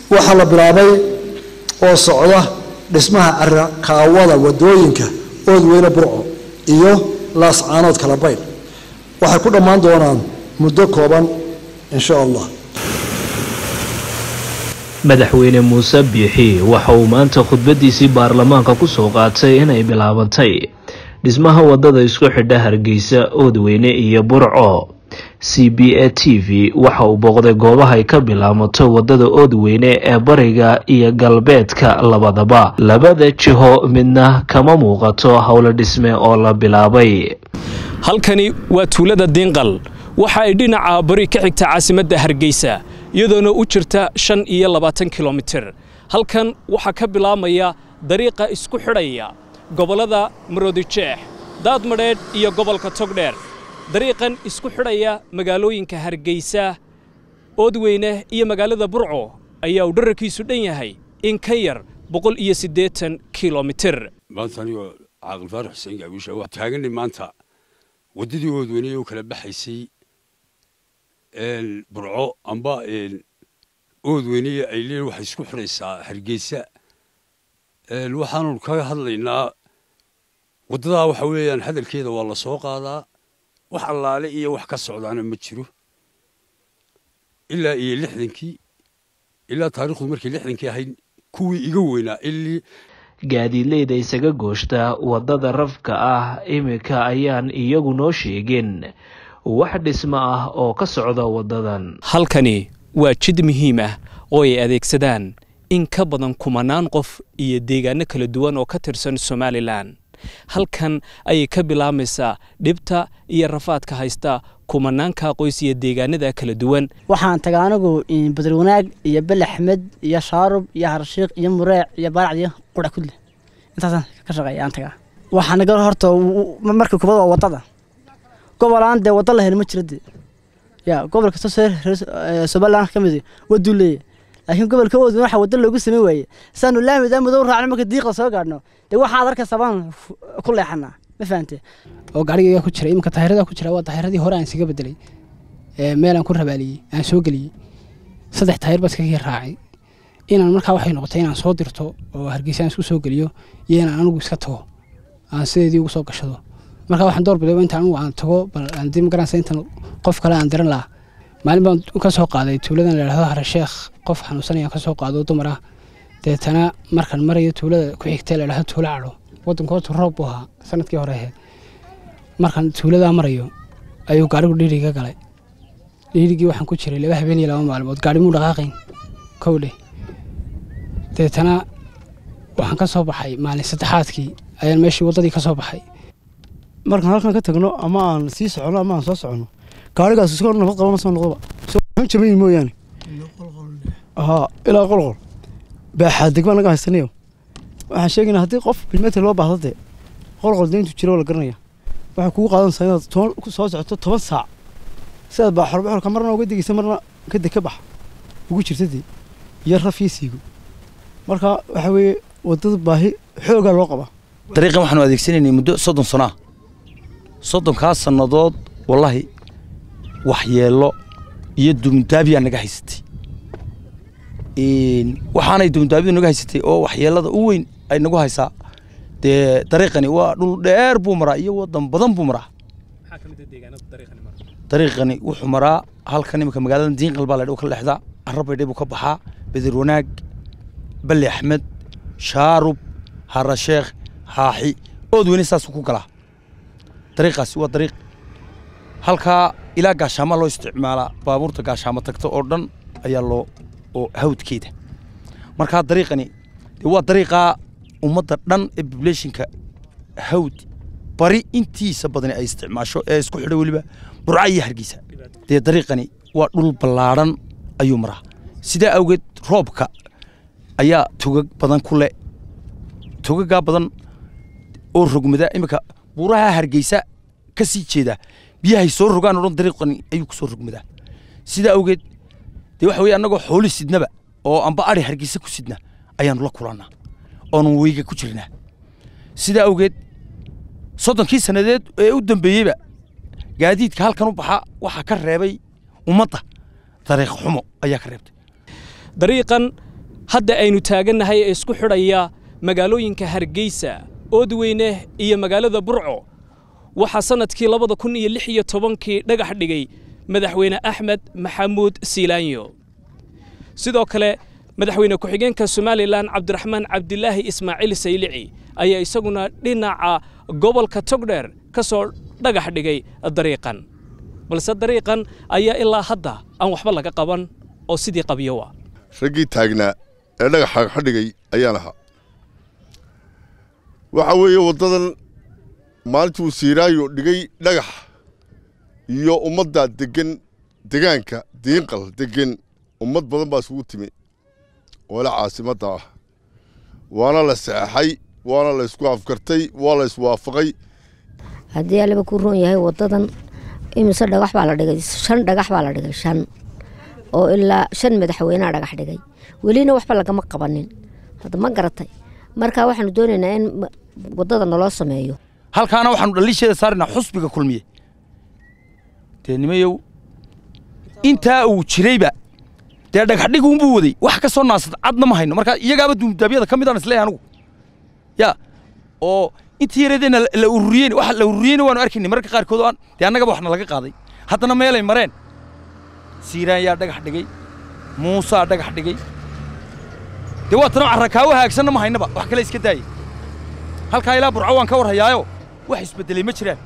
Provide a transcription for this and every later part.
waxaa la bilaabay oo socda dhismaha carakaawada wadooyinka oodweyne burco iyo laascaanood kala baydh waxay ku dhammaan doonaan muddo kooban insha allah madaxweyne muuse biixi waxa uu maanta khudbadiisii baarlamaanka kusoo qaatay inay bilaabantay dhismaha wadada isku xidha hargeysa oodweyne iyo burco c b a t v waxa uu booqday goobaha ay ka bilaabato wadada oodweyne ee bariga iyo galbeedka labadaba labada jiho midna kama muuqato howlo dhisme oo la bilaabay halkani waa tuulada diinqal waxa ay dhinaca bari ka xigta caasimadda hargeysa iyadoona u jirta shan iyo labaatan kilomitir halkan waxaa ka bilaabmaya dariiqa isku xidhaya gobollada maroodijeex daadmadheedh iyo gobolka togdheer dariiqan isku xidhaya magaalooyinka hargeysa oodweyne iyo magaalada burco ayaa uu dherarkiisu dhan yahay in ka yar boqol iyo siddeetan kilomitir maanta anigoo caaqil faarax xuseen gaabiisha waa taaganay maanta waddadii oodweyne u kala baxaysay burco amba oodweyne ay leeyihin waxay isku xidhaysaa hargeysa waxaanu kaga hadlaynaa waddadaa waxa weeyaan hadalkeeda waa la soo qaadaa wax allaale iyo wax ka socdaana ma jiro ilaa iyo lixdankii ilaa taarikhdu markay lixdankii ahayd kuwii iga weynaa ilii gaadiidleyda isaga gooshta waddada rafka ah iminka ayaan iyagu noo sheegin wax dhismo ah oo ka socda waddadan halkani waa jid muhiim ah oo ay adeegsadaan in ka badan kumanaan qof iyo deegaano kala duwan oo ka tirsan somalilan halkan ayay ka bilaabmaysaa dhibta iyo rafaadka haysta kumanaanka qoys iyo deegaanada kala duwan waxaan taga anigu badar wanaag iyo bel axmed iyo shaarub iyo harshiiq iyo mureec iyo baaracd iyo qura kudle intaasaan ka shaqeeya aan tagaa waxaa naga horta markii kubad waa waddada gobol aan dee waddo la heli ma jira dee ya gobol kasta somaliland ka mid waduu leeyahy laakiin gobolka oodin waxa waddo loogu samayn waaye saanu laamidaa madow raacno marka diiqda soo gaadhno dee waxaad arkaysaa baan ku leexanaa ma fahante oo gaariga ku jira iminka taayirada ku jira waa taayiradii hore aan isaga bedelay meel aan ku rabaaliyey aan soo geliyey saddex taayir baa iskaga raacay inaan markaa waxay noqotay inaan soo dirto oo hargeysa aan isku soo geliyo iyo inaan anigu iska tago aan sideedii ugu soo gashado markaa waxaan door biday inta anigu aan tago bal aan dib magaranaysa intan qof kale aan diran lahaa maalin baan ka soo qaaday tuuladan la yidhahdo harasheekh qof xanuunsanayaan ka soo qaado dumar ah deetana markaan marayo tuulada ku xigtay la yidhahdo tuulo cadho waddanka horta roob buu ahaa sanadkii hore ahayd markaan tuuladaa marayo ayuu gaarigu dhiiriga galay dhiirigii waxaan ku jiray laba habeen iyo laba maalmood gaari muu dhaqaaqayn kow dheh deetana waxaan ka soo baxay maalin saddexaadkii ayaan meeshii waddadii ka soo baxay markaan halkan ka tagno ama aan sii socono ama aan soo socono gaarigaas iskoo nabad qaba ma soo noqdoba soo jabayin mooyaane haa ilaa qolqol baaxaa degma naga haysanayo waxaan sheegaynaa haddii qof bilmeter loo baahdo dee qolqol deyntu jiro la garanaya waxay kugu qaadanaysaa inaad soo socoto toban saac sidaad baa xorbaxorka marna uga degeysa marna ka deg ka bax ugu jirta dee iyo raf iyo siigo marka waxa weeye waddada baahi xoogaa loo qabaa dariiqan waxaanu adeegsanaynay muddo soddon sano ah soddonkaas sannadood wallaahi waxyeello iyo dumdaabiyaa naga haysatay waxaanay dumdaabidu naga haysatay oo waxyeellada u weyn ay nagu haysaa dee dariiqani waa dhul dheer buu maraa iyo waddan badan buu maraa dariiqani wuxuu maraa halkan iminka magaalada diinqal baa laydh ka leexdaa carabaydhe buu ka baxaa bedir wanaag balli axmed shaarub harasheekh haaxi oodweyne saasuu ku galaa dariiqaasi waa dariiq halkaa ilaa gaashaama loo isticmaalaa baabuurta gaashaamo tagta oo dhan ayaa loo oo hawdkeeda markaa dariiqani waa dariiqaa ummadda dhan ee bubulationka hawd bari intiisa badani ay isticmaasho ee isku xidha weliba burca iyo hargeysa dee dariiqani waa dhul ballaadhan ayuu maraa sidaa awgeed roobka ayaa tugag badan ku le tugagaa badan oo rogmada iminka buuraha hargeysa ka sii jeeda biyahay soo rogaan oo dhan dariiqani ayuu ku soo rogmadaa sidaa awgeed dee waxa weye annagoo xooli sidnaba oo amba ari hargeysa ku sidna ayaanu la kulannaa oonu weyga ku jirnaa sidaa awgeed soddonkii sannadeed ee u dambeeyeyba gaadiidka halkan u baxa waxaa ka reebay ummadda dariiq xumo ayaa ka reebtay dariiqan hadda aynu taagannahay ee isku xidhaya magaalooyinka hargeysa oodweyne iyo magaalada burco waxaa sannadkii labada kun iyo lix iyo tobankii dhagax dhigay madaxweyne axmed maxamuud siilaanyo sidoo kale madaxweyne ku-xigeenka somalilan cabdiraxmaan cabdilaahi ismaaciil saylici ayaa isaguna dhinaca gobolka togdheer ka soo dhagax dhigay dariiqan balse dariiqan ayaa ilaa hadda aan waxba laga qaban oo sidii qabyowa raggii taagnaa ee dhagaxa xadhigay ayaan ahaa waxa weeye waddadan maalintuu siiraayo dhigay dhagax iyo ummadda deggan degaanka diinqal deggan ummad badan baa isugu timi oole caasimadda ah waana la saxaxay waana la ysku afkartay waa la iswaafaqay haddii aliba ku roon yahay waddadan imise dhagax baa la dhigay shan dhagax baa la dhigay shan oo ilaa shan madaxweynea dhagax dhigay welina waxba lagama qabanin hadda ma garatay marka waxaanu doonaynaa in waddada naloo sameeyo halkaana waxaanu dhaliisheeda saaraynaa xusbiga kulmiye dee nimayow intaa uu jirayba dee dhagaxdhig uunbuu waday wax ka soo naasad cadna ma hayno marka iyagaaba duumdaabyada ka mid aan isleeyahay anugu ya oo intii yareedeenna la ururiyeen waxa la ururiyeyna waanu arkaynay mararka qaarkood oo aan dee annagaba waxna laga qaaday haddana meelay mareen siiraan yaa dhagax dhigay muusaa dhagax dhigay dee waa tana carrakaawo haagsanna ma haynaba wax kale iska daayay halkaa ilaa burco waan ka war hayaayo wax isbeddelay ma jiraan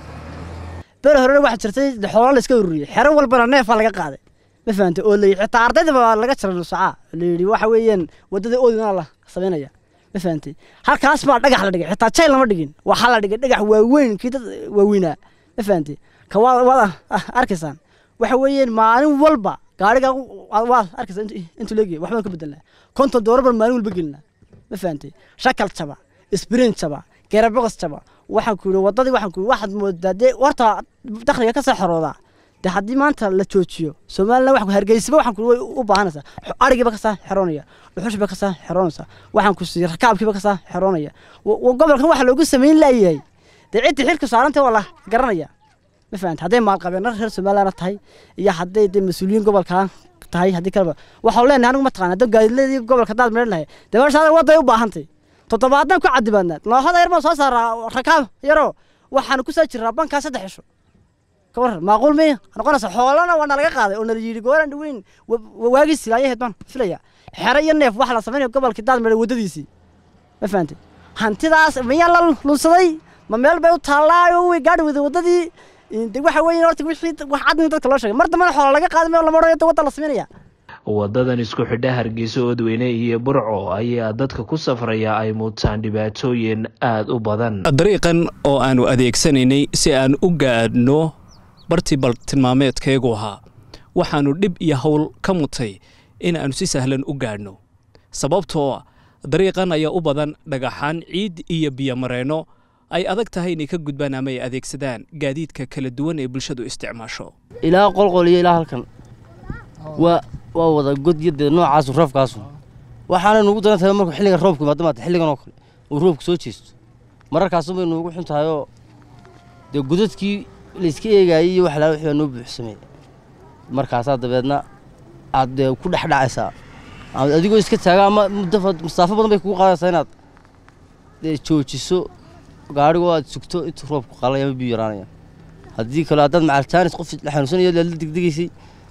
beri horena waxaa jirtay xoolo la iska ururiyey xero walbana neefaa laga qaaday ma fahantay oo la xitaa ardayda baa laga jaray nusacaa la yidhi waxa weeyaan waddada oodina la samaynaya ma fahantay halkaas baa dhagax la dhigay xitaa jayl lama dhigin waxaa la dhigay dhagax waaweyn kii dad waaweynaa ma fahantay ka waa waad arkaysaan waxa weeyaan maalin walba gaariga waad arkaysaa intuu leegyahay waxbaan ka bedelnaa konton doorar baan maalin walba gelinaa ma fahantay shakal jaba isbrin jaba geerabogos jaba waxaan ku yidhi waddadii waxaan ku yidhi waxaad moodaa dee horta dakhliga ka soo xoroodaa dee haddii maanta la joojiyo somalilan wax hargeysaba waxaan ku way u baahanaysaa arigiiba ka saa xeroonaya dhuxushiba ka saa xeroonaysa waxaan ku siiyey rakaabkiiba ka saa xeroonaya gobolkan waxa loogu samayn laayahay dee ciddii xilka saarantay waa la garanaya ma fahanta hadday maalqabeena reer somaliland tahay iyo hadday dee mas-uuliyiin gobolkan tahay haddii kaleba waxaan leenahay anigu mataqana haddii gaadiidladii gobolka hadaad meedhan lahay dee meesha wadday u baahantay toddobaadan ku cadibaadnaad noohada yar baan soo saaraa rakaab yaroo waxaanu ku saa jiraa bankaa saddex cisho ka waran maaquul miya noqonaysa xoolana waa nalaga qaaday oo nala yidhi gooran dhaweyn waagii silaayaheed baan filaya xero iyo neef waxa la samaynaya gobolkii daad meedhay waddadiisii ma fahantay hantidaas miyaa la lunsaday ma meel bay u taallaayo way gaadhi weyday waddadii de waxa weeye horta wixii wax cadni dadka loo sheegay mar dambena xoola laga qaaday meel lama odhanayo wadda la samaynaya waddadan isku xidha hargeysa oodweyne iyo burco ayaa dadka ku safraya ay muutaan dhibaatooyin aada u badan dariiqan oo aanu adeegsanaynay si aan u gaadhno bartii bal tilmaameedkaygu ahaa waxaannu dhib iyo howl ka mutay in aanu si sahlan u gaadhno sababtoo dariiqan ayaa u badan dhagaxaan ciid iyo biyomareenno ay adag tahay inay ka gudbaan ama ay adeegsadaan gaadiidka kala duwan ee bulshadu isticmaasho ilaa qolqol iyo ilaa halkan waa waa wada godyadee noocaasu roobkaasu waxaana nugu daran tahay markuu xilliga roobku imaado maata xilligan oo kale uu roobku soo jeesto mararkaasun bay nuugu xun tahay oo dee godadkii layska eegaayay iyo wax laa wixii baa noo buuxsamay markaasaa dabeedna aad dee ku dhex dhacaysaa adigoo iska taaga ama muddo masaafo badan bay kugu qaadaysaa inaad dee joojiso gaadhigoo aad sugto intuu roobku qalay ama biyo yaraanaya haddii kale haddaad macaltaanis qof la xanuunsanaya la degdegaysay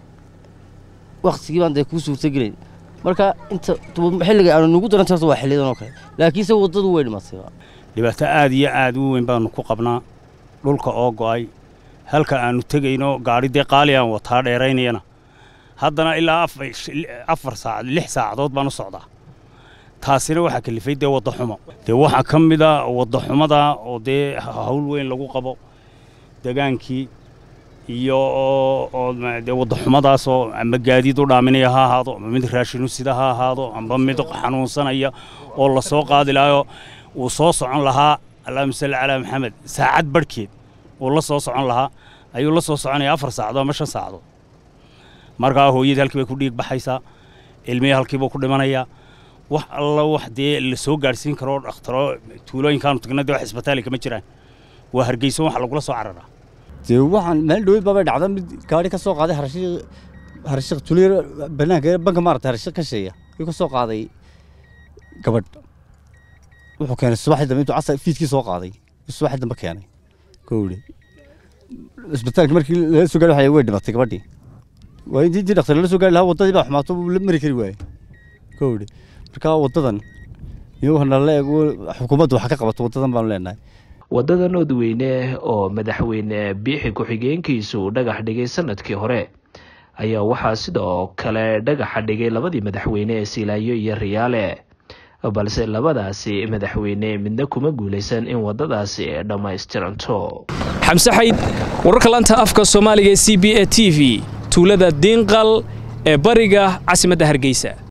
waktigii baan dee kuu suurtagelayn marka inta xilliga aanu nugu daranta horta waa xilliyadan oo kale laakiinse waddadu way dhimatay dhibaato aad iyo aad u weyn baanu ku qabnaa dhulka oo go'ay halka aanu tegayno gaadhi dee qaali aan wataa dheeraynayana haddana ilaa afar saacad lix saacadood baan u socdaa taasina waxaa kalifay dee wadda xumo dee waxaa ka mid a wadda xumada oo dee hawl weyn lagu qabo degaankii iyo dee wadda xumadaasoo ama gaadiid u dhaaminaya ha ahaado ama mid raashinu sida ha ahaado amba mid xanuunsanaya oo la soo qaadi lahayo uu soo socon lahaa allahuma salli calaa maxamed saacad barhkeed uu la soo socon lahaa ayuu la soo soconaya afar saacadood ama shan saacadood markaa hooyadii halkii bay ku dhiig baxaysaa ilmihii halkiibuu ku dhimanayaa wax alla wax dee la soo gaadhsiin karo dhakhtaro tuulooyinkaanu tagna dee wax isbitaali kama jiraan waa hargeyso waxa lagula soo cararaa dee waxaan meel dhaweyd baabay dhacda mid gaari ka soo qaaday harashiiq harashiiq tuliyar banaanka banka maarata harashiiq ka sheeya ayuu ka soo qaaday gabadh wuxuu keenay subaxdii dambe intuu casar fiidkii soo qaaday subaxdii dambe keenay kowdhe isbitaalka markii laga soo gaari way dhimatay gabadhii waa intii intii dhakhtar lala soo gaari lahaa waddadii baa xumaato la mari kari waayey kowdhe marka waddadan iyo nala eeg xukuumaddu wax ka qabato waddadan baanu leenahay waddada noodweyne oo madaxweyne biixi ku-xigeenkiisu dhagax dhigay sanadkii hore ayaa waxaa sidoo kale dhagaxa dhigay labadii madaxweyne ee silaayo iyo riyaale balse labadaasi madaxweyne midna kuma guulaysan in waddadaasi dhammaystiranto xamse xayd wararka laanta afka soomaaliga ee c b a t v tuulada diinqal ee bariga caasimadda hargeysa